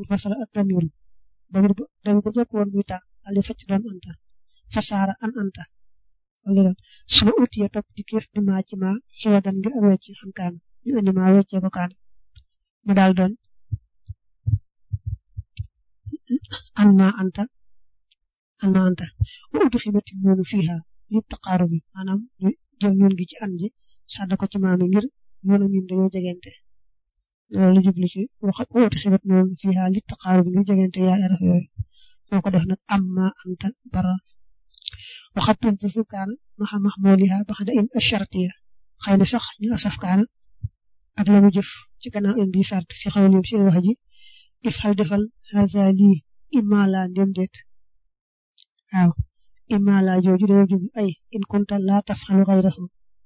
mu fasala ak damiru damir ba damir ba jëkk woon muy ta daal di facc doon anta fasaara an anta wala su ma utiye topp di kéef di maa ci maa xiwadan ngir ak wecc xam kaana ñu indi maa weccee ko kaana mu daal doon an maa anta an maa anta wa udu ximati noonu fiiha li taqaaru bi maanaam ñu jël ñun gi ci an ji sàdd ko ci maami ngir ñun ñun dañoo jegente loolu jublu ci wax wa udu ximat noonu fiiha li taqaaru bi ngir jegente yaari araf yooyu moo ko def nag am maa anta bara waxat tunsifu kaana maxa maxmooliha baxda in ashartiya xëy na sax ñu asaf kaana ak la mu jëf ci gannaaw in bi sart fi xaw lim seen wax ji if xal defal haza lii imma laa ndem déet waaw imma laa jooju dañoo jublu ay in kunta laa tafxalu xayrahu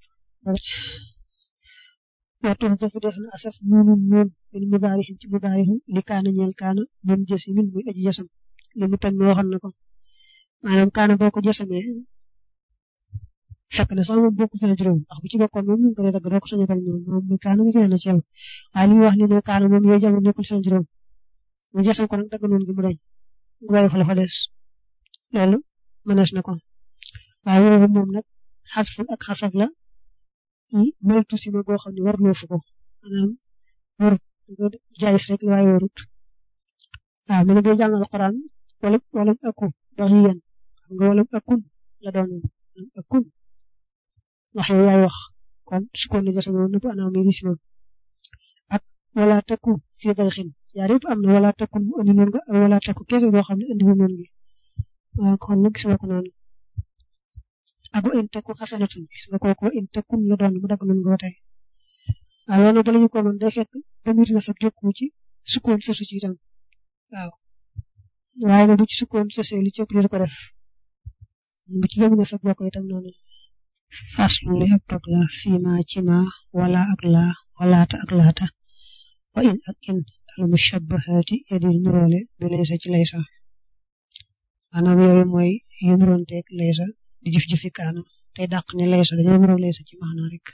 wa tunsifu def na asaf nuunun nuun min mudaarixin ci mudaarixu li kaana ñeel kaana mun jësi min muy aji jasam li mu tam waxoon na ko maanaam kaana boo ko jësamee fekk na sax moom bokku ci juróom ndax bu ci bokkoon moom ñu ko dee dagg doo ko sañ a bañ moom moom muy kaana mu joxe na ci yow waaye li mu wax ni mooy kaana moom yooyu jamono nekkul seen juróom mu jësam ko nag dagg noonu gi mu dañ nga bàyyi fa la fa des loolu mënees na ko waaye woowu moom nag xasful ak xasaf la meltu si ma goo xam ne war loofu ko maanaam warut jaayis rek waaye warut waaw mu ne boo jàng alquran wala wala akku baxiyan xam nga wala akkun la doonoon wala akkun wax yow yaay wax kon su ko ne jasa moom nëpp anaam mi gis moom ak wala takku fii day xin yaar yëpp am na wala takkun mu andi noonu nga ak wala takku kese boo xam ne andi wu noonu gi waaw kon nag gisuma ko noonu ak wa in takku xasanatun gis nga kooku wa in takkun la doon mu dagg noonu nga ba tey waaw loolu bala ñu ko mën day fekk damir na sa jokku ci sukkoon sa su ci itam waaw waaye nag bu ci sukkoon sosee li ci ëpp di ko def bu ci yëngu na sa bokk itam noonu faslu li ab dog la fii ma ci ma wala ak laa walaata ak laata wa in ak in al mushabbahaati yadil nuroole bi laysa ci laysa maanaam yooyu mooy yu nuroonteeg laysa di jëf-jëfi kaana tey dàq ne laysa dañoo nuroo laysa ci maana rek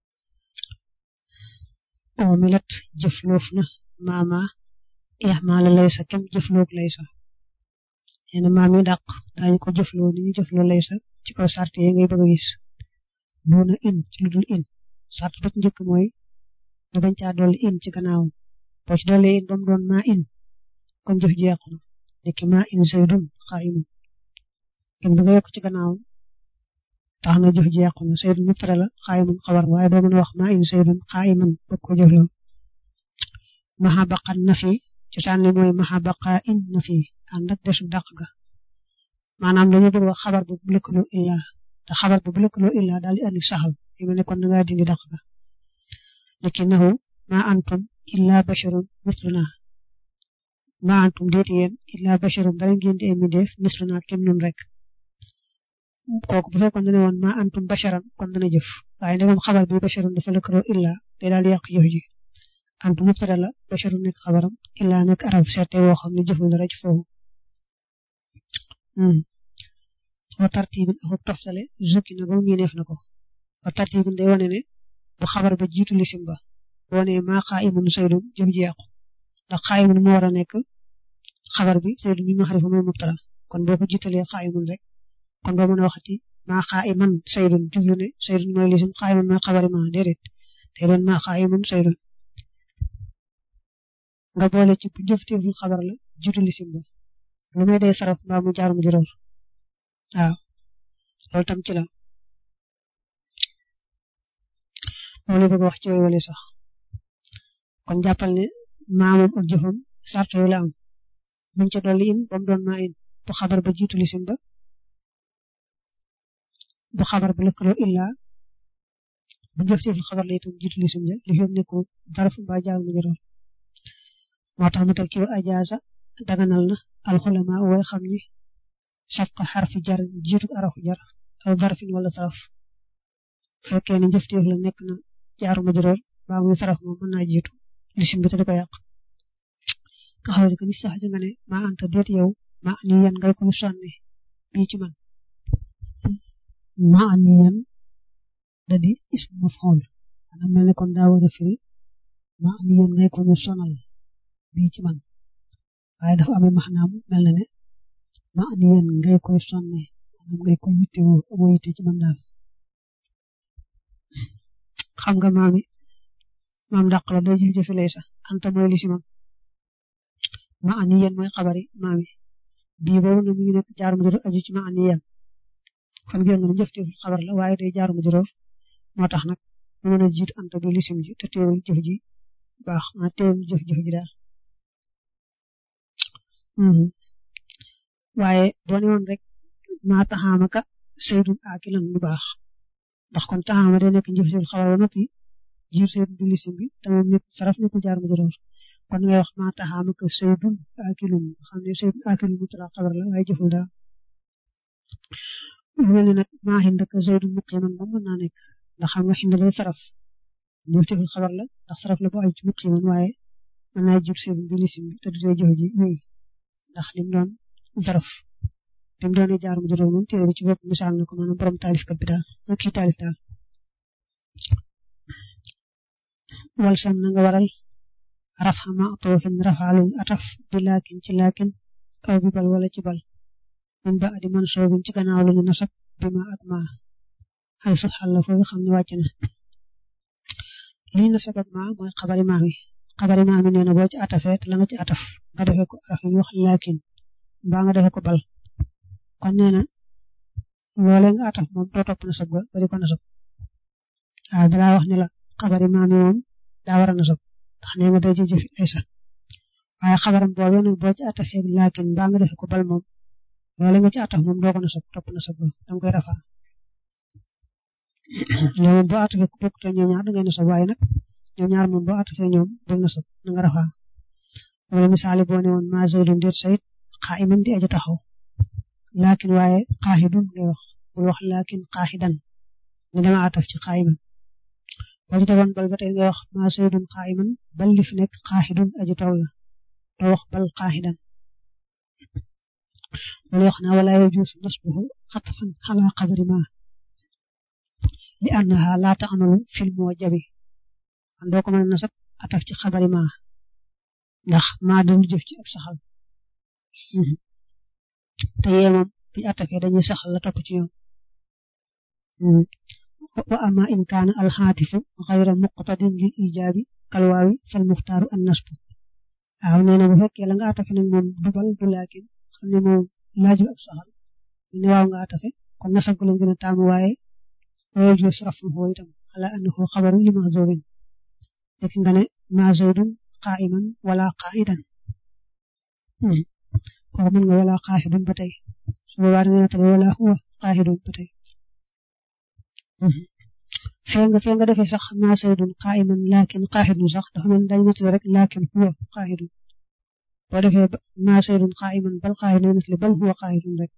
oo milat jëfloof na maama ixmaala laysa kem jëfloog laysa neena maam yi dàq daañu ko jëfloo ni ñu jëfloo laysa ci kaw sart yi ngay bëgg a gis doona in ci lu dul in sart ba ci njëkk mooy nga bañ caa dolli in ci gannaawam boo ci dolli in ba mu doon maa in kon jëf ji yàqu na nekki maa in zaydun qaa'imun in bi nga yokk ci gannaawam tax na jëf ji yàqu na zaydun mubtada la qaa'imun xabar waaye doo mën a wax maa in zaydun qaa'iman bëgg ko jëfloo maxa baqan na fi cosaan li mooy maxa baqa in na fi ànd ak desu dàq ga maanaam dañu bëgg wax xabar bu lëkkaloo illa te xabar bu lëkkaloo illa daal di andi saxal yi mel ne kon da ngaa dindi dàq ga niki nahu ma antum illa basharun misluna ma antum déeti yéen illa basharun dara ngeen di ay mindeef misluna kem nun rek kooku bu fekkoon dane woon ma antum basharan kon dana jëf waaye ndegam xabar bi basharun dafa lëkkaloo illa day daal di yàq jëf ji antum mubtada la basharu nekk xabaram illa nekk arab serte woo xam ne jëful dara ci foofu wa tartibin ak toftale zukki na ba mu neef na ko wa tartibin day wane ne bu xabar ba jiitu lisim ba bu wane maa qaa'imun saydun jëf ji yàqu ndax qaa'imun mu war a nekk xabar bi saydun mi maxarifa mooy mubtada kon boo ko jiitalee qaa'imun rek kon doo mën a waxati maa qaa'iman saydun jublu ne saydun mooy lisim qaa'imun mooy xabari ma déedéet day doon maa qaa'imun saydun nga boole ci bu jëfteeful xabar la jiitu lisim ba lu may day saraf mbaa mu jaar mu juróor waaw loolu tam ci la loolu bëgg wax ci way wale sax kon jàppal ne maa moom ak jëfam sart yooyu la am buñ ca dolli in ba mu doon maa in bu xabar ba jiitu lisim ba bu xabar ba lëkkaloo illa bu jëfteeful xabar la itam jiitu lisim ja li fi nekkul zaraf mbaa jaar mu juróor moo tax mu teg ci wa ajaasa daganal na alxulama way xam ni safqa xarfi jar jiitu arafu jar aw darfin wala saraf fekkee ne njëfteef la nekk na jaaru majroor mbaa muy saraf moom mën naa jiitu lisim bi te du ko yàq nga xam ne que ni sax nga ne maa anta déet yow maa ni yan ngay ko sànni bii ci man maa ni yan da di ismu maf'ul maanaam mel ne kon daa war a firi maa ni yan ngay ko ñu sonal bii ci man waaye dafa amee maxnaam mel na ne ma ni yéen ngay koy sonne maanaam ngay koy yittewoo amoo yitte ci mën daal xam nga maami maam dàq la day jëf-jëfi lay sax anta mooy li si moom ma ani yéen mooy xabari maami bii boobu na mi ngi nekk jaar mu juróom aju ci ma ani yéen kon gën nga ne jëf-jëf xabar la waaye day jaar mu juróom moo tax nag mu mën a jiitu anta bi lisim ji te teewul jëf ji baax ma teewul jëf-jëf ji daal waaye boo ne woon rek maa taxaamaka saydun aakilan lu baax ndax kon taxaama day nekk jëf-jëf xabar ba noppi jiir saydun bi lisim bi te moom nekk saraf nekkul jaar mu juróom kon ngay wax maa taxaamaka saydun aakilun nga xam ne saydun aakilun mu tala xabar la waaye jëful dara lu mel ne nag maa xindaka saydun muqiman moom mën naa nekk ndax xam nga xind lay saraf jëf-jëful xabar la ndax saraf la bu aju ci muqiman waaye mën naa jiir saydun bi lisim bi te du dee jëf ji wéy ndax lim doon zaraf bi mu doonee jaar mu juróom moom téere bi ci bopp misaal na ko maanaam borom taalifkat bi daal ak kii taalif daal wal sam na nga waral rafa ma toofin rafaaluñ ataf bi laakin ci laakin aw bi bal wala ci bal min ba adi man soobin ci gannaaw lu ñu nasab bi ma ak ma xay su xàll foofu xam ne wàcc na li ñu nasab ak ma mooy xabari maam yi xabari maam yi nee na boo ci atafee te la nga ci ataf nga defee ko araf yi wax laakin mbaa nga defee ko bal kon nee na loolee nga ataf moom doo topp nasab ga ba di ko nasab waaw dalaa wax ne la xabari maam yi moom daa war a nasab ndax nee nga day ci jëf ay sax waaye xabaram boobee nag boo ci atafee laakin mbaa nga defee ko bal moom loolee nga ci ataf moom doo ko nasab topp nasab ga danga koy rafaa ñoom moom boo atafee ku bokk te ñoom ñaar dangay nasab waaye nag ñoom ñaar moom boo atafee ñoom bul nasab na nga rafaa wala misaali boo ne woon ma zaydun déet sayid qaa'iman di aja taxaw laakin waaye qaahidun ngay wax bul wax laakin qaahidan ne dama ataf ci qaa'iman boo ci tegoon bal ba tey ngay wax ma zaydun qaa'iman bal li fi nekk qaahidun aja tool la doo wax bal qaahidan loolu wax naa wala yajuusu nasbuhu xatfan ala xabari ma li annaha laa ta'malu fil mu'jabi man doo ko mën a nasab ataf ci xabari ma ndax maa dañu jëf ci ab saxal te yee moom bi attafee dañuy saxal la topp ci ñoom wa ama in kaana alxaatifu xayra muqtadin lil ijaabi kalwaawi fal muxtaaru an nasbu waaw nee na bu fekkee la nga attafe nag moom dubal du laakin xam ne moom laajul ab saxal ne waaw nga attafe kon nasab ko lañ gën a taamu waaye waaye jus rafuhu itam ala annahu xabaru li mahzubin dëkk nga ne ma zaydun qaa'iman wala qaa'idan kooku mën nga wala qaahidun ba tey su boobaa da nga nattale wala huwa qaahidun ba tey fee nga fee nga defee sax ma zaydun qaa'iman laakin qaahidun sax dafa mel dañu nattale rek laakin huwa qaahidun boo defee ma zaydun qaa'iman bal qaahidun dañu nattale bal huwa qaahidun rek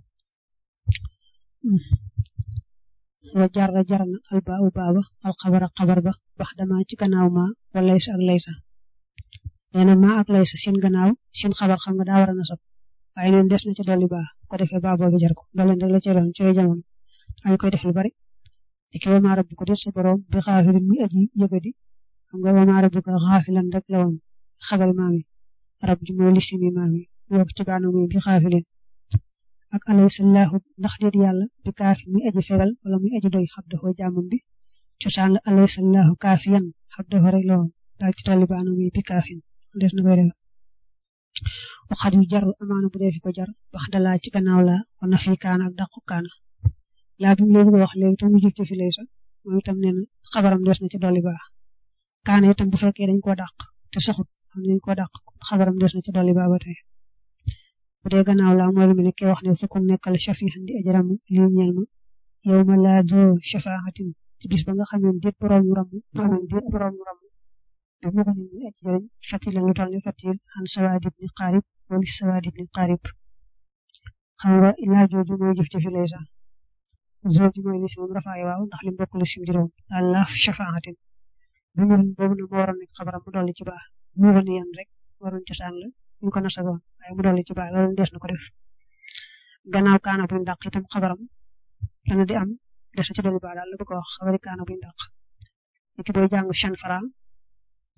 wa jarra jarna albaa baaba alxabara xabar ba bax dama ci gannaaw ma wala laysa ak laysa nee na maa ak laysa seen gannaaw seen xabar xam nga daa war a nasab waaye neen des na ca dolli baa ko defee baa boobu jar ko dolli rek la ca doon ci jamono dañ koy def lu bari diki wa maa rabbuka des sa borom bi xaafilin muy aji yëgadi xam nga wa maa rabbuka xaafilan rek la woon xabari maami rab ji mooy lisimi maami yokk ci baana muy bi xaafilin ak alaysallahu ndax déet yàlla bi kaafi muy aji fegal wala muy aji doy xabdaxoo jaamam bi cosaan la alaysallahu kaafiyan xabdaxoo rek la woon daal ci dolli baana muy bi kaafin des na koy def waxat yu jar amaana bu dee fi ko jar wax dalaa ci gannaaw laa wana fi kaana ak dàqu kaana laa bi mu lay bëgg a wax léegi tam mu jub ci fi lay sax moom itam nee na xabaram des na ci dolli baax kaana itam bu fekkee dañ koo dàq te saxut xam nañ koo dàq kon xabaram des na ci dolli baax ba tey bu dee gannaaw laa mooy lu mu nekkee wax ne fukkum nekkal shafihan di ajaram lii ñeel ma yow ma laa doo shafaatin ci bis ba nga xam ne déet borom yu ramu maanaam déet borom yu ramu te mu ko ñu muy aji jëriñ fatil lu toll ni fatil xan sawaad ibni qaarib wala sawaad ibni qaarib xam nga ilaa jooju mooy jëf jëfi lay sax jooju mooy li si moom rafaay waaw ndax li mbokk li sim juróom allah shafaatin bu ñu boobu nag moo waroon nekk xabaram mu dolli ci baax mu ko ni yan rek waroon cosaan la ñu ko nasagoon waaye mu dolli ci baax loolu des na ko def gannaaw kaana buñ dàq itam xabaram dana di am des na ci dolli baax daal la bëgg a wax xabari kaana buñ dàq niki booy jàng chan fara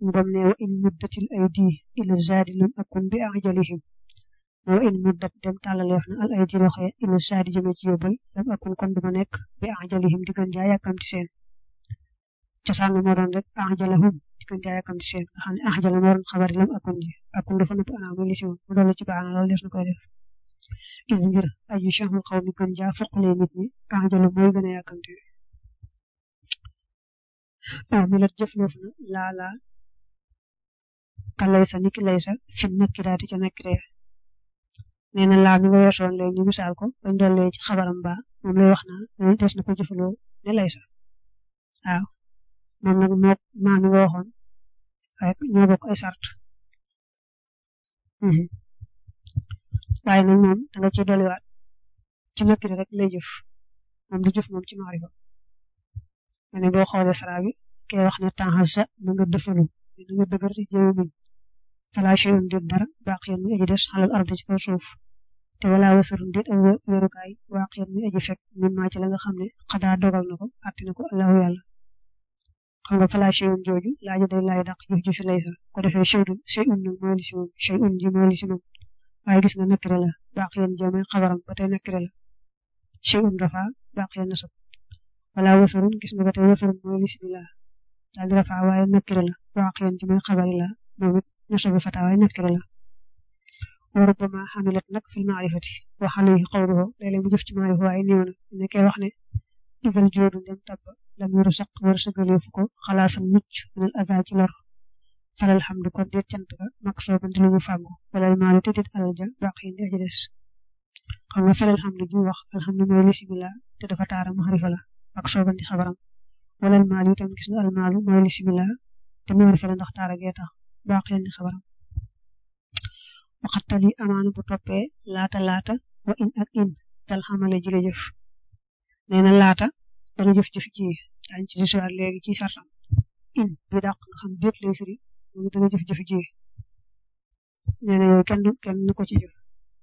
ngam ne wa in muddatil aydi ila zaadi lam akun bi ajalihim wa in muddat dem tàllaleef na al aydi loxo ila zaadi jëme ci yóbbal lam akun kon duma nekk bi ajalihim di gën jaa yàkkamti seen cosaan moo doon rek ajalahum di gën jaa yàkkamti seen nga xam ne ajala moo doon xabari lam akun ji akun dafa nëpp anaa muy lisi moom mu dolli ci baana loolu des na koy def idi ngir aju chahul xaw mi gën jaa foqalee nit ñi ajalu mooy gën a yàkkamti ah mi la jëfloof na laala ka laysa niki laysa fi nakiraati ca nakiree nee na laa mi nga weesoon léegi ñu misaal ko bañ dollee ci xabaram ba moom lay wax naa des na ko jëfaloo ne laysa waaw moom nag moo maa mi nga waxoon rek ñoo bokk ay sart waaye nag moom da nga ciy dolliwaat ci nakire rek lay jëf moom du jëf moom ci maarifa ma ne boo xoolee sara bi kay wax ne tanxasa na nga dëfalu na nga dëgër ci jëwu muñ fala shay'un déet dara baaqiyan muy aji des xalal ardi ci kaw suuf te wala wasarun déet ak wérukaay waaqiyan muy aji fekk min maa ci la nga xam ne xadaa dogal na ko àtti na ko allahu yàlla xam nga fala shay'un jooju laaja day laay dàq jëf jëfi lay sa ko defee shay'un shay'un nag mooy li si moom shay'un ji mooy li si moom waaye gis nga nekkire la baaqiyan jëmee xabaram ba tey nekkire la shay'un rafa baaqiyan nasab wala wasarun gis nga ba tey wasarun mooy bismillah daal di rafaa waaye nakkire la waaqiyan ji mooy xabari la moom it nasabu fata waaye nakkire la wa rubbama xamilat nag fil maarifati wa alayhi qawluhu léeg-léeg mu jëf ci maarifa waaye néew na nekkee wax ne idal joodu ndem tabba lam yuru saq war sëgaleefu ko xalaasam mucc minal aza ci lor falal xamdu kon déet cant ga mak soobandi lu ñu fàggu walal maalu te déet alal ja baaqiyan di aji des xam nga falal xamdu ji wax alhamdu mooy bismillah te dafa taara maarifa la ak soobandi xabaram wala almaal yi tam gis nga almaalu mooy lisimila te maarifa la ndax taara gee tax baax leen di xabaram waxatali amaana bu toppee laata laata wa in ak in dal xamale ji la jëf nee na laata dana jëf-jëf ji daañ ci disuwaat léegi ci sartam in bi dàq nga xam déet lay firi moom dana jëf-jëf ji nee na yooyu kenn kenn nu ko ci jëf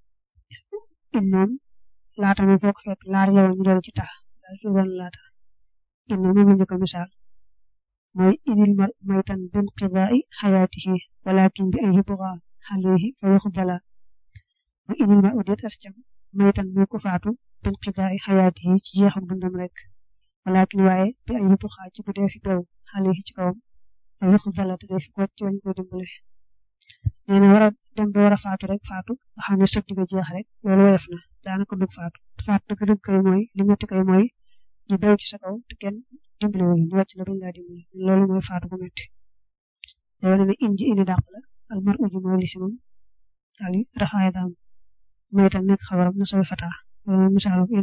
in moom laata mi foog fekk laari la woon ñu doon ci tax daal fi woon laata in moom la njëkk a misaal mooy idil mar maytan bin qidaai xayaatihi walakin bi ay yubga alayhi fa yuxbala mooy idil mar udeet as cam maytan muy ko faatu bin qidaai xayaatihi ci jeexam dundam rek walakin waaye bi ay yubga ci bu dee fi bew alayhi ci kawam fa yuxbala te dee fi ko ci wañ ko dimbale nee na war a dem ba war a faatu rek faatu nga xam ne sëb di nga jeex rek loolu woyof na daanaka dug faatu faatu dëgg dëgg kay mooy li metti kay mooy ñu bew ci sa kaw te kenn dimbale wu ñu wàcc la bañ laa dimbale loolu mooy faatu bu metti day wane ne inji indi dàq la al mar uji mooy lisi moom daal di rafaay daam mooy tam nekk xabaram na soy fata loolu misaalu in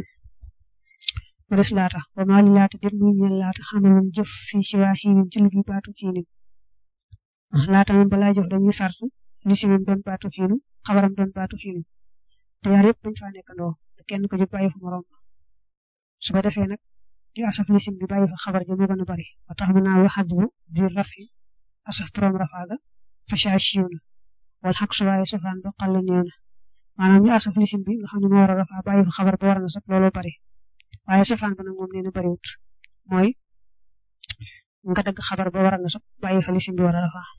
mu des laata wa maa li laata dir muy ñeel laata xamalun jëf fii si waa xiinin ci lu bi baatu xiinin laata moom balaa jëf dañuy sart lisi moom doon baatu xiinu xabaram doon baatu xiinu te yaar yëpp dañ faa nekkandoo te kenn ko jóg bàyyi fu morom su ko defee nag di asaf lisim bi bàyyi fa xabar ja moo gën a bari ba tax mu naa waxat bu di rafi asaf borom rafaaga facha siiw na wala xaq su waaye sofaan ba xàll néew na maanaam ñu asaf lisim bi nga xam ne moo war a rafaa bàyyi fa xabar ba war na sax looloo bari waaye sofaan ba nag moom nee na bariwut mooy nga dagg xabar ba war na sax bàyyi fa lisim bi war a rafaa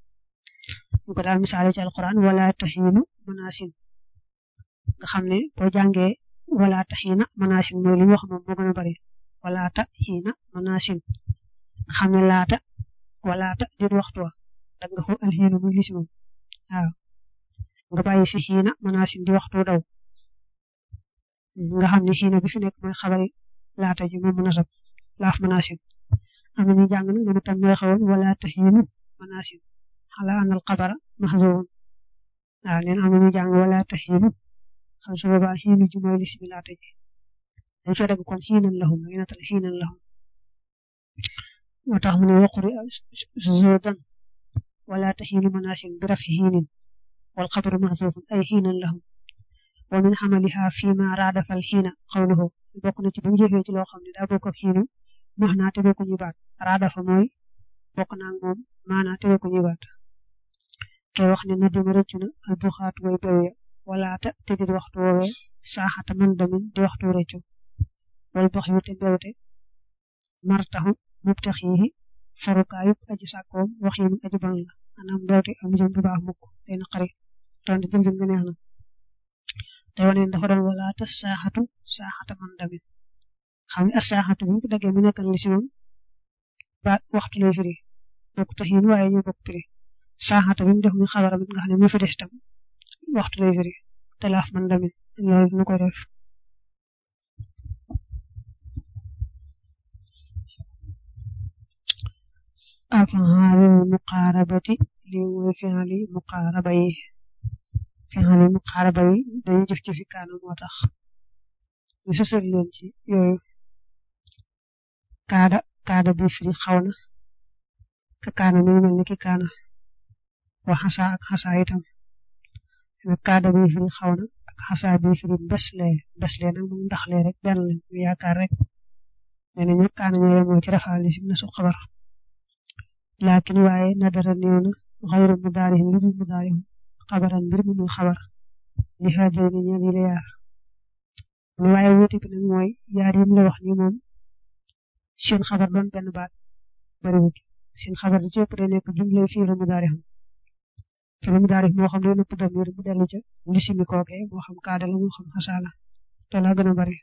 ñu ko daal misaale ci alquran wala taxiinu manaasin nga xam ne boo jàngee wala taxiina manaasin mooy li ñu wax moom moo gën a bari walaata xiina manaasin nga xam ne laata walaata dir waxtu wa dag nga ko alxiinu muy lisi moom waaw nga bàyyi fi xiina manaasin di waxtu daw nga xam ne xiina bi fi nekk mooy xabari laata ji moom manasab laaf manaasin am na ñu jàng nag moom itam mooy xawoon walaata xiinu manaasin xala anal xabara maxzuun waaw neen am na ñu jàng walaata xiinu xam su boobaa xiinu ji mooy lisi bi laata ji dañ fa dagg kon xiinan lahum ngi natal xiinan lahum moo tax mu ne waquri zudan wala taxiinu manaasin bi rafi xiinin wal xabaru maxzuufun ay xiinan lahum wa min xamaliha fi ma raadafal xiina xawluhu bokk na ci bu ñu jëfee ci loo xam ne daa bokk ak xiinu max naa te bokku ñu baat raadafa mooy bokk naa ak moom maanaa te bokku ñu baat kay wax ne na dima rëccu na al buxaat way bew ya walaata te di waxtu woowee saaxata man damin di waxtu rëccu wal bax yu te mbewte martaxu mubtaxihi farukaayub aji sàkkoom wax yi aji bon la maanaam mbewte am jëm du baax mukk day naqari donte jëm jëm nga neex na te wane dafa doon wala ta saaxatu saaxata man damit xam nga saaxatu bi ko daggee mu nekkal li si moom ba waxtu lay firi bokk tax yéen waaye ñu bokk firi saaxata bi mu def muy xabaram it nga xam ne mu fi des tam waxtu lay firi te laaf man damit loolu dina koy def af'aalul muqaarabati li mooy fi'ali muqaaraba yi fi'ali muqaaraba yi dañuy jëf jëfi kaana moo tax ñu sësal leen ci yooyu kaada kaada bi firi xaw na ka kaana mi ngi mel ni ki kaana wa xasa ak xasa itam kaada bi firi xaw na ak xasa bi firi mbeslee mbeslee nag moom ndaxlee rek benn lañ ñu yaakaar rek nee nañu kaana ñoo yemoo ci rafaali si na su xabar laakin waaye nadara néew na xayru mudaarihim lu dul mudaarihim xabaran mbir mi muy xabar li xaajal ni ñoom yi la yaar mu waaye wuute bi nag mooy yaar yi mu la wax ni moom seen xabar doon benn baat bariwut seen xabar di ci ëpp day nekk jumle fii lu mudaarihim fii lu mudaarihim moo xam day nëpp damir bu dellu ca lisimi kooke moo xam kaada la moo xam xasaala to laa gën a bari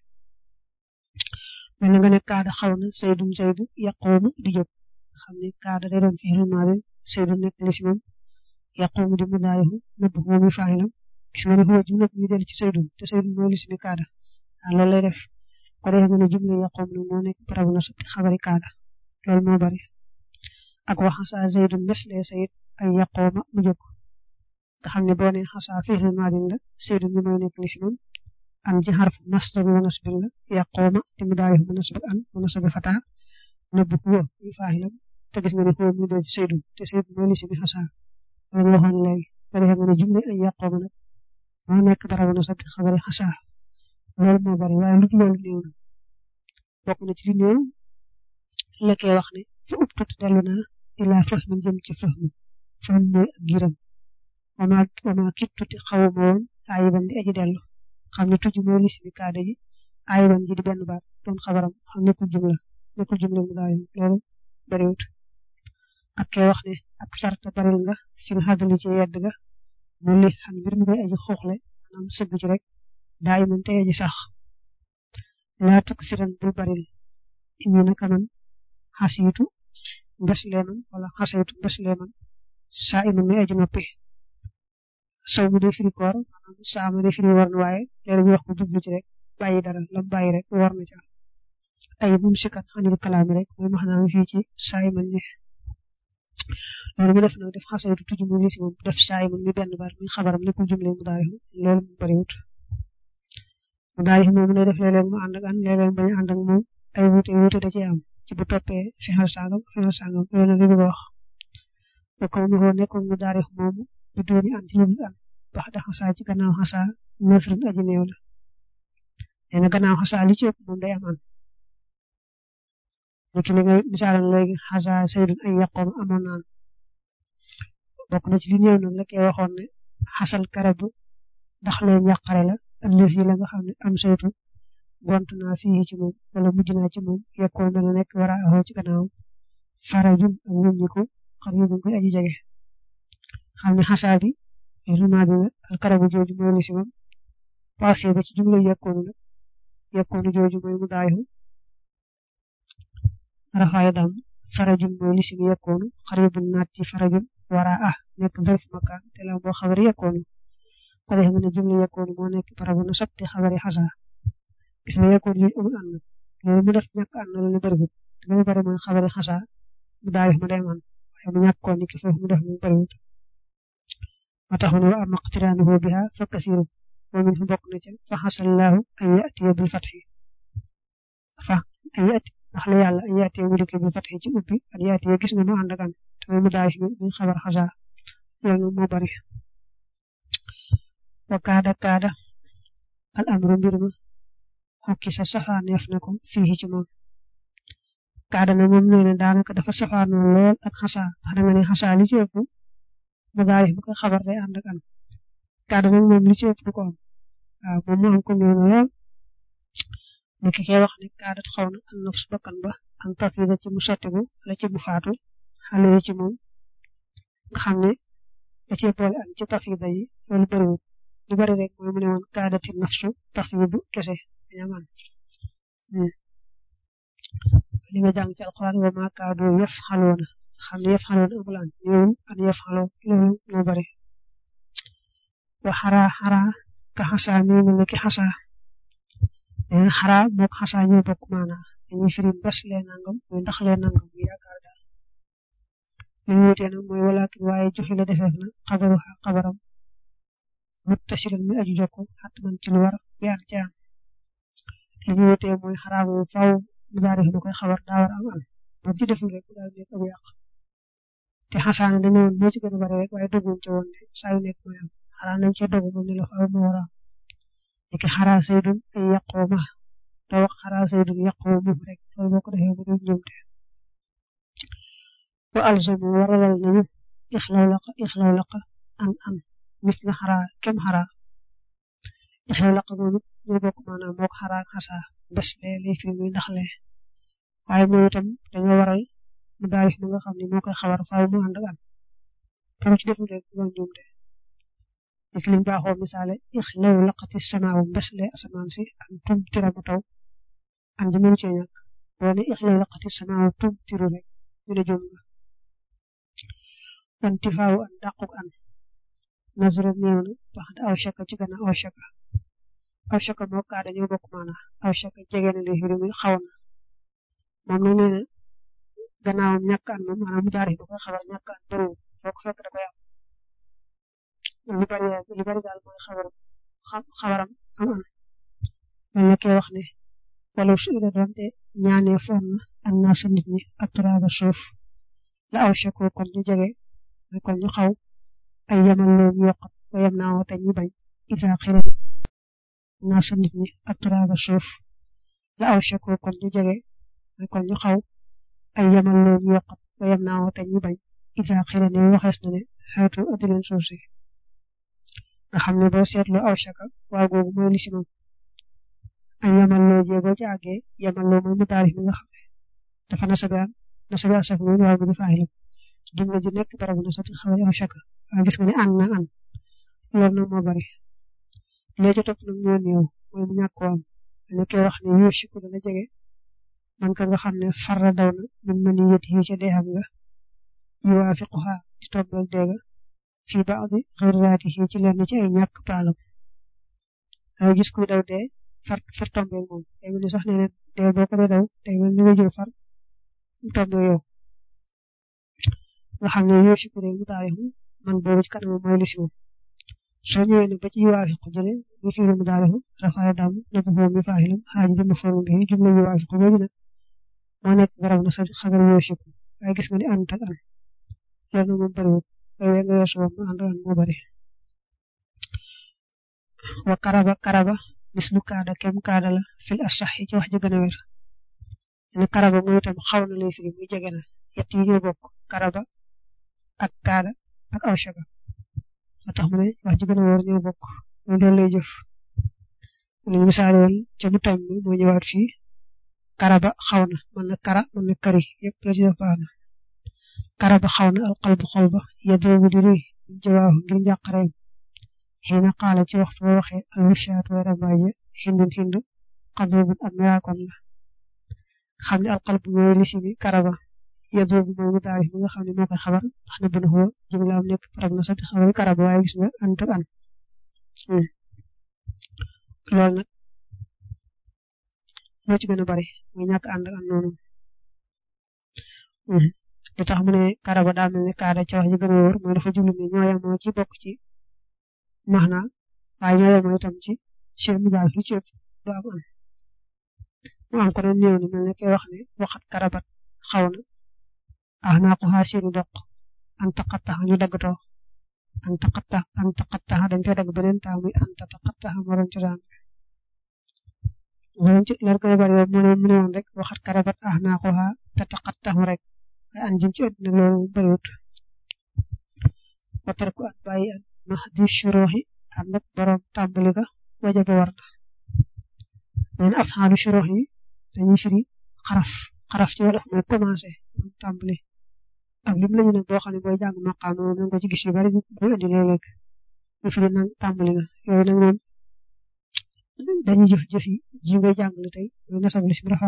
mel na nga ne kaada xaw na saydum saydu yaqoomu di jóg xam ne kaada day doon fi'il maadi saydu nekk lisimam yaqumu di mudaarihu nëbb moom mi faa'ilam gis nga ne huwa jumla bi dellu ci saydun te saydun mooy lisimi kaada waaw loolu lay def ko defee nga ne jumla yaqum nag moo nekk barabu na subti xabari kaada loolu moo bari ak wax xasaa zaydun meslee sayid ay yaqooma mu jóg nga xam ne boo nee xasaa fi'il maadi la saydun bi mooy nekk lisimam an ci xarfu masdar wa nasbin la yaqooma te mudaarihu mu nasbi an mu nasbi fataa nëbb huwa mi faa'ilam te gis nga ne huwa mi del ci saydun te saydun mooy lisimi xasaa loolu waxoon léegi ko defee nga ne jumla ay yaqooma nag moo nekk barabu na sabti xabari xasaa loolu moo bari waaye lu loolu néew na bokk na ci li néew la koy wax ne fa ubtut dellu naa ilaa fahmin jëm ci fahmu fahmu mooy ak giram wama wama kittuti xawuma woon ayiban di aji dellu xam ne tuj mooy lisimi kaada ji ayiban ji di benn baat doon xabaram xam nekkul jumla nekkul jumla mu daayu loolu bariwut ak kay wax ne ak sarta baril nga fil xadali ci yedd ga mu li xam mbir mi koy aji xooxle maanaam sëgg ci rek daa iman te aji sax laa tukk siran bul baril indi naka man xasiitu mbes leeman wala xasaytu mbes leeman saa iman mi aji noppi saw mu dee firi koor maanaam saa ma dee firi war na waaye léegi ñu wax ko jublu ci rek bàyyi dara lam bàyyi rek war na ca ay mum sikat xanil kalaami rek mooy maxnaam fii ci saa iman ji loolu mu def nag def xasaytu tuji mu lisi moom def saa iman mi benn baat mi xabaram nekkul jumle mu daari loolu mu bariwut mu daari moom lay def léeg-léeg mu ànd ak an léeg-léeg bañ a ànd ak moom ay wuute wuute da cee am ci bu toppee fexeel sangam fexeel sangam loolu la li bëgg a wax ba kaw mi koo nekkoon mu daari moomu bi dooni an ci lu an bax da xasaa ci gannaaw xasaa nafrin aji néew la nee na gannaaw xasaa li ci ëpp moom day am an léegi li nga misaalam léegi xasaa saydun ay yàqoom amoon naan bokk na ci li néew nag la koy waxoon ne xasal karabu ndax leen yàqare la ëllëg yi la nga xam ne am saytu gont naa fii ci moom wala mujj naa ci moom yekkoon dana nekk war a axoo ci gannaaw farajun ak wëññiku xar yu koy aji jege xam ne xasaa bi rima bi al karabu jooju mooy li si moom passé ba ci jumla yekkoonu la yekkoonu jooju mooy mu daayu rafaay dam farajun mooy li si mi yekkoonu xar yu naat ci farajun wara ah nekk zarf makaan te la boo xabari yekkoonu ko defee nga ne jumla yekkoonu moo nekk barabu na sotti xabari xasaa gis nga yekkoonu yooyu amul ànd loolu mu def ñàkk ànd la ne bariwut li nga bari mooy xabari xasaa mu daal ma day man waaye mu ñàkkoon ni ki foofu mu def mu bariwut ma tax ne wa am iqtiraanuhu biha fa kasiru wa min fu bokk na ca fa xasallahu an yatiya bil fatxi fa an yati ndax la yàlla an yatiya mu dikkee bil fatxi ci ubbi an yatiya gis nga mu ànd ak an te mu daal mi xabar xasaa loolu moo bari wa kaada kaada al amru mbir ma xokki sa safaaneef na ko fii ci moom kaada na moom nee na daanaka dafa safaanoo lool ak xasaa ndax da nga ne xasaa li ci ëpp mu daal bu ko xabar day ànd ak an kaada nag moom li ci ëpp du ko am waaw moom mu am ko néew na lool ni ki koy wax ne kaadat xaw na an nafs bakkan ba an tafida ci mu sottigu wala ci mu faatu xale yi ci moom nga xam ne da cee boole an ci tafida yi loolu bëriwul lu bëri rek mooy mu ne woon kaadati nafsu tafidu kese dañu man li nga jàng ci alquran wa ma kaadu yëf xaloona xam ne yëf xaloona amul an ñëwul an yëf xaloo loolu moo bëri wa xaraa xaraa ka xasaa mi mel ne ki xasaa nee na xaraa mook xasaa ñoo bokk maanaa dañuy firi mbes lee nangam muy ndax lee nangam muy yaakaar daal li ñu wutee nag mooy walakin waaye joxe la defeef na xabaru xabaram muttasilan muy aju jokku xat man ci lu war bi an ci an li ñu wutee mooy xaraa moom faaw mu daari fi koy xabar daa war am an moom ci deful rek daal nekk abu yàq te xasaane dañu woon moo ci gën a bari rek waaye dogguñ ci woon ne saa yu nekk mooy am xaraa nañ cee dogu moom ne la faaw mu war a am léegi xaraa saydun ay yàqoo ma doo wax xaraa saydun yàqoo mu rek loolu boo ko defee mu dul ñoomte wa alzamu waralal nañu ixlaw laqa ixlaw laqa an an mis nga xaraa kem xaraa ixlaw laqa moom it ñoo bokk maanaam mook xaraa xasaa bés lee lay firi muy ndax lee waaye moom itam dañoo waral mu daarif ma nga xam ne moo koy xabar faaw mu ànd ak an tam ci deful rek doon ñoomte dik liñ baaxoo misaale ixlaw laqati samaawu mbes lee asamaan si an tum tira mu taw an ji mënu cee ñàkk boo ne ixlaw laqati samaawu tum tiru rek ñu ne jom nga wanti faawu an dàquk an nasara néew na bax da aw shaka ci gannaaw aw shaka aw shaka moo kaa dañoo bokk maana aw shaka jege na li firi muy xaw na moom nag nee na gannaawam ñàkk an moom maanaam mu daari ba koy xabar ñàkk an bëriwul foo ko fekk da koy am lu bari lu bari daal mooy xabar xabaram am an mel na kee wax ne wala su ila doonte ñaanee foon na an naa sa nit ñi ak turaaba suuf la aw shako kon ñu jege kon ñu xaw ay yamal loo ñu yokkat ba yem naa te ñu bañ isa xira naa sa nit ñi ak turaaba suuf la aw shako kon ñu jege kon ñu xaw ay yamal loo ñu yokkat ba yem naa te ñu bañ isa xira ne waxees na ne xeetu addileen suuf si nga xam ne boo seetloo aw shaka waaw googu mooy lisimam ay yamal loo jee boo ci àggee yamal loo mooy mu taarif mi nga xam ne dafa nasabe an nasabe asaf moom waaw bi di faaxilam jumla ji nekk barabu nasabi xawari aw shaka waaye gis nga ne ànd na ànd loolu nag moo bari léegi ci topp nag ñoo néew mooy mu ñàkk am ne koy wax ne yoo shiku dana jege man ka nga xam ne farra daw na min man yëti yi ca dee xam nga yuwaafiquha ci tombeeg deega fii baadi xirraati yi ci lenn ci ay ñàkk paalam ay gis kuy daw dee far far tombeeg moom day mel ni sax nee na dee boo ko dee daw day mel ni nga jóg far tombeeg yow nga xam ne yoo shiku mu taarixu man boobu ci kanam mooy lisimam soo ñëwee nag ba ci yuwaafiqu jële mu fiiru mu daarihu rafaay dam na bu xoom mi faaxilam xaaji di ma forum bi jumla yuwaafiqu boobu nag moo nekk barab na sa xagar yoo shiku waaye gis nga ni ànd ak an loolu moom bariwul waaye we nga weesu woon mu ànd ak an moo bari wa karaba karaba mis lu kaada kem kaada la fil asax yi ci wax ji gën a wér ne karaba mooy itam xaw na lay firi muy jege na yett yi ñoo bokk karaba ak kaada ak aw shaga moo tax mu ne wax ji gën a wóor ñoo bokk moom loolu lay jëf lañu misaale woon ca mu tam moo ñëwaat fii karaba xaw na mën na kara mën na kari yëpp la ci def baax na karaba xaw na alqalbu xol ba yadoobu di ruy jawaahu ngir njàqareem xiina xaala ci waxtu ba waxee alwishaat way rambaaje xindun xind xadrubun ab miraakon la xam ne alqalbu mooy lisi bi karaba yadoobu mooy mu taarif mi nga xam ne moo koy xabar ndax ne buna xuwa jumlaam nekk parab na sabti xabari karaba waaye gis nga ànd ak an loolu nag moo ci gën a bari muy ñàkk ànd ak an noonu li tax mu ne karaba daa mel ne kaada ci wax ji gën a wóor mooy dafa jublu ne ñoo yemoo ci bokk ci maxna waaye ñoo yemoo itam ci seen mu daal lu ci ëpp du am an mu am ko doon néew ni mel ne koy wax ne waxat karabat xaw na ah naa ko xaa seeni doq an taqattax ñu daggatoo an taqattax an taqattax dañ koy dagg beneen taa muy an taqattax morom ci daan morom ci lar koy bari mu ne mu ne woon rek waxat karabat ah naa ko xaa te taqattax rek waaye an jëm ci ëtt nag loolu bariwut wa tarku an bàyyi an mahdi shuruxi ànd ak borom tàmbali ga waja ba war na leen afxaalu shurux yi dañuy firi xaraf xaraf ci wolof mooy commencé tàmbali ak lim lañu nag boo xam ne booy jàng maqaam moom na nga ko ci gis yu bari bu indi léeg-léeg ñu fi nag tàmbali na yooyu nag moom dañuy jëf jëf yi ji ngay jàngale tey mooy nasab lisim rafa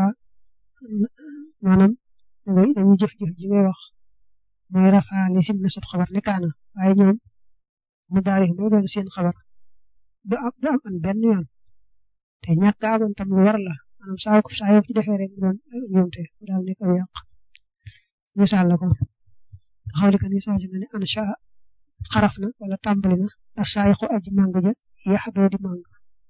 maanaam dañuy jëf jëf ji ngay wax mooy rafa lisim nasab xabar ne kaana waaye ñoom mu daari mooy doon seen xabar du am du am an benn yoon te ñàkk a amoon tam lu war la maanaam saa ko saa yoo ci defee rek mu doon ñoomte mu daal nekk aw yàq misaal la ko nga xawli ka ni soosi nga ne ansha xaraf na wala tàmbali na asaayiqu aji màng ja yaxdoo di màng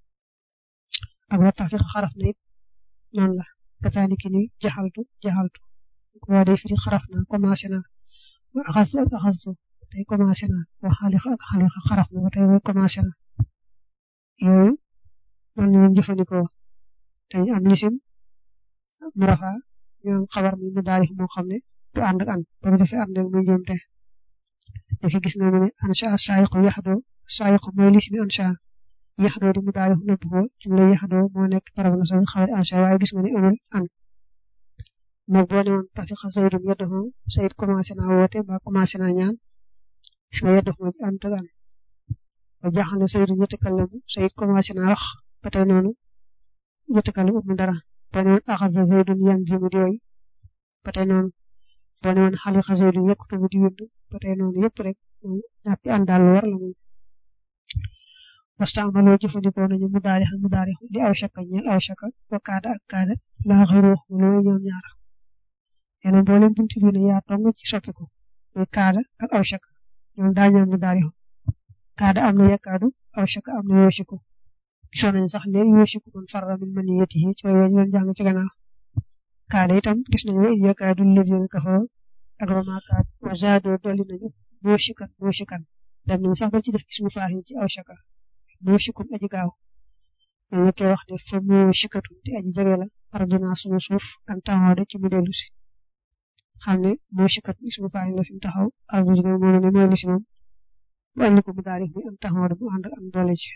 ak wa tafiq xaraf na it noonu la kasaani ki ni jaxaltu jaxaltu ko waa day firi xaraf na commencé na wa axastu ak axastu tey commencé na wa xaliqa ak xaliqa xaraf na ba tey way commencé na yooyu noonu la ñu jëfandikoo te ñu am lisim mu rafa ñoom xabar mi mu daari moo xam ne du ànd ak an ba mu defee ànd ak muy njuumte dafa gis na mu ne ansha saayiqu yaxdoo saayiqu mooy lismi ansha yaxdoo di mu daari nëbb ko jumla yaxdoo moo nekk barab na sax xawet ansha waaye gis nga ne amul an moog boo ne woon tafiqa zaydun yaddahu sayid commencé naa woote ba commencé naa ñaan gis nga yaddahu moo ci ànd ak an ba jaxale zaydun yatakallamu sayid commencé naa wax ba tey noonu yatakallamu amul dara boo ne woon axasa zaydun yanzimu di way ba tey noonu boo ne woon xaliqa zaydun yaktubu di wind ba tey noonu yëpp rek ñàkk ànd daal lu war la moom wastaamaloo jëfandikoo nañu mu daari xam mu daari li aw shaka ñeel aw shaka wa kaada ak kaada laa xayroo looy ñoom ñaar yéen mboolem buntu bi ne yaa tong ci soppiku muy kaada ak aw shaka ñoom daa ñoom mu daari xam kaada am na yakkaadu aw shaka am na yoosiku gisoon nañu sax léegi yoosiku man farra min maniyatihi ci way ñu doon jàng ci gannaaw kaada itam gis nañu wa in yakkaadu lazina kafaroo ak roma kaad wa zaadoo dolli nañu moosikan moosikan dem nañu sax ba ci def ismu faaxi ci aw shaka moosikum aji gaaw mel na koy wax ne fa moosikatun te aji jege la arduna sunu suuf an taxaw ci mu dellu si xam ne moosikat ismu faaxi la fi mu taxaw ardu ji moo ne mooy lisi moom bu andi ko mu daari muy an taxaw mu ànd ak an doole ci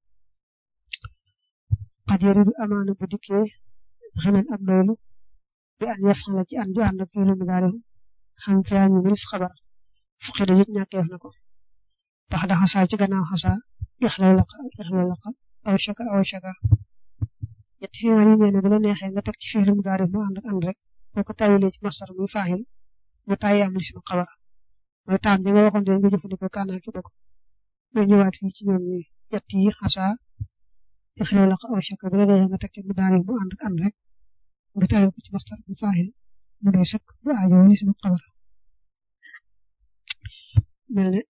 xad yaridu amaana bu dikkee xenan ak doylu bi an yafala ci an ju ànd ak fiilu mu daari xam fiyaa ñu milis xabar fuqi da yit ñàkkeef na ko bax da xasaa ci gannaaw xasaa ixlaw laqa ixlaw laqa aw shaka aw shaka ñetti fi yi nee na bu la neexee nga teg ci fiilu mu daari mu ànd ak ànd rek boo ko tawilee ci mastar muy faaxil mu tàyyi am lisima xabar mooy taam bi nga waxoon de nga jëfandikoo kaanaa ki bokk mooy ñëwaat fii ci ñoom ñi ñett yi xasaa ixlaw laqa aw shaka bu la neexee nga teg ci mu daari mu ànd ak ànd rek nga tawil ko ci mastar muy faaxil mu doy sëkk bu aajo lisima xabar mel ne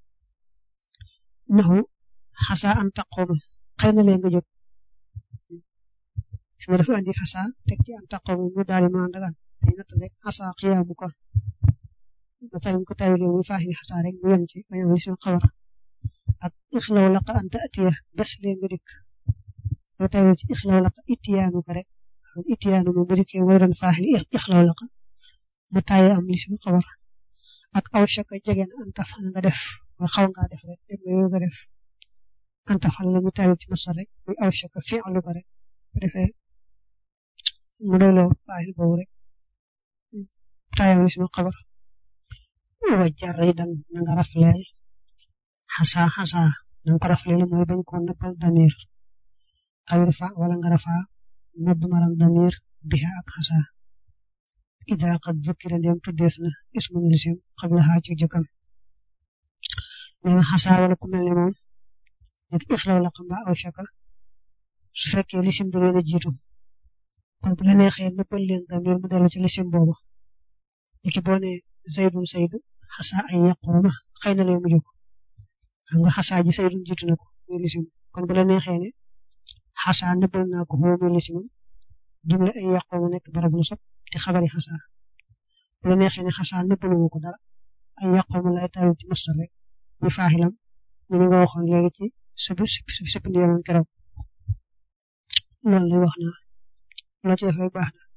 naxu xasaa an taqooma xëy na lee nga jóg su ma dafa andi xasaa teg ci an taqooma mu daal di ànd ak an day natt rek xasaa xiyaamu ko masalan ko tawilee muy faaxi xasaa rek mu yem ci bañ am lisima xabar ak ixlaw laqa an taatiya bés lee nga dikk nga tawil ci ixlaw laqa ittiyaanu ko rek ittiyaanu moom bu dikkee mooy doon faaxi ixlaw laqa mu tàyyee am lisima xabar ak aw shaka jege na an tafal nga def mooy xaw ngaa def rek dem nga nga def an tafal la ñu tawil ci masar rek muy aw shaka fi'lu ko rek bu defee mu doyloo faaxil boobu rek tàyyam lisima xabar wa jaridan na nga rafleel xasa xasa na nga ko rafleel mooy bañ ko nëppal damir aw rafa wala nga rafa nodd maram damir biha ak xasa ida qad zukira ndem tuddeef na ismun lisim qabla haa ci jëkkam nee na xasaa wala ku mel ne moom nekk ixlaw la xamba aw shaka su fekkee lisim da leen a jiitu kon bu la neexee nëppal leen damir mu dellu ci lisim boobu niki boo ne zaydun saydu xasaa ay yaquuma xëy na lee mu jóg xam nga xasaa ji saydun jiitu na ko muy lisim kon bu la neexee ne xasaa nëbbal naa ko xoo muy lisimam jumle ay yaquuma nekk barab lu sob te xabari xasaa bu la neexee ne xasaa nëbbaluma ko dara ay yaquuma lay tawil ci mastar rek muy faaxilam ñu nga waxoon léegi ci sëb sëb sëb ndiyaman keroog loolu lay wax naa loo ci defee baax na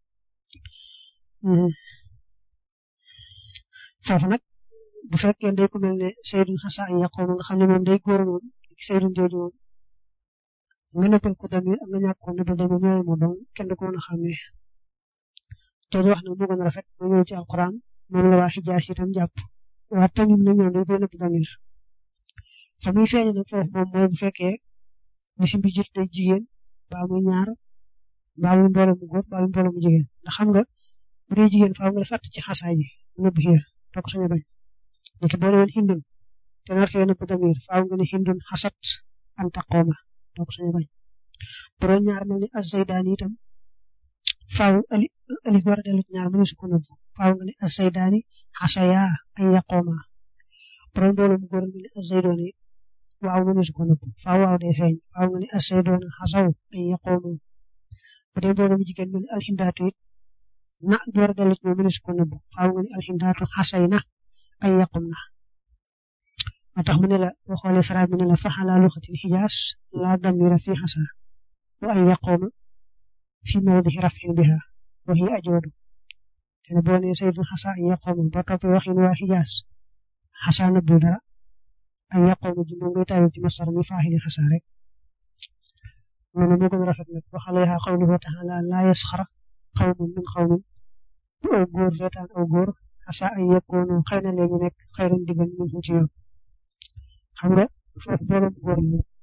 foofu nag bu fekkee day ku mel ne saydun xasaa ay yaquuma nga xam ne moom day góor moom saydun jooju moom nga nëbbal ko damir ak nga ñàkk ko nëbbal damir ñooy moo doon kenn du ko mën a xàmmee jooju wax na moo gën a rafet ma ñëw ci alquran moom la waa xijaas itam jàpp waa tamit na ñoom dañ koy nëbb damir fa muy feeñe nag foofu moom mooy bu fekkee lisim bi jot day jigéen baa muy ñaar baa muy mbooloo mu góor baa muy mbooloo mu jigéen ndax xam nga bu dee jigéen faaw nga fàtt ci xasaa ji nëbb xiya doo ko sañ a bañ léegi boo woon hindun te nar fee nëbb damir faaw nga ne hindun xasat an taqooma doo ko sañ a bañ bu doon ñaar mel ni azaydaani itam faaw ali ali war a dellu ci ñaar mënu su ko nëbb faaw nga ne azaydaani xasaya an yaqooma bu doon mbooloo mu góor mel ni azaydooni waaw mënu su ko nëbb faaw waaw day feeñ faaw nga ne azaydoona xasaw an yaqoomu bu dee mbooloo mu jigéen mel ni alxindaatu it na bu war a dellu ci ñoom mënu su ko nëbb faaw nga ne alxindaatu xasay na ay yaqum na moo tax mu ne la boo xoolee faraab mu ne la faxala luxatil xijaas laa damira fi xasa wa ay yaqooma fi mawdihi rafin biha wa hiya ajwadu te ne boo nee saydun xasa ay yaqooma boo toppee waxin waa xijaas xasa nëbbul dara ay yaqooma ji moo ngay tawil ci masar mi faaxili xasa rek mu ne moo gën a rafet nag waxale yaa qawluhu taala laa yasxar qawmun min qawmin bu aw góor reetaan aw góor xasa ay yakunu xëy na léegi nekk xëyran diggan min ci yow xam nga foofu borom góor la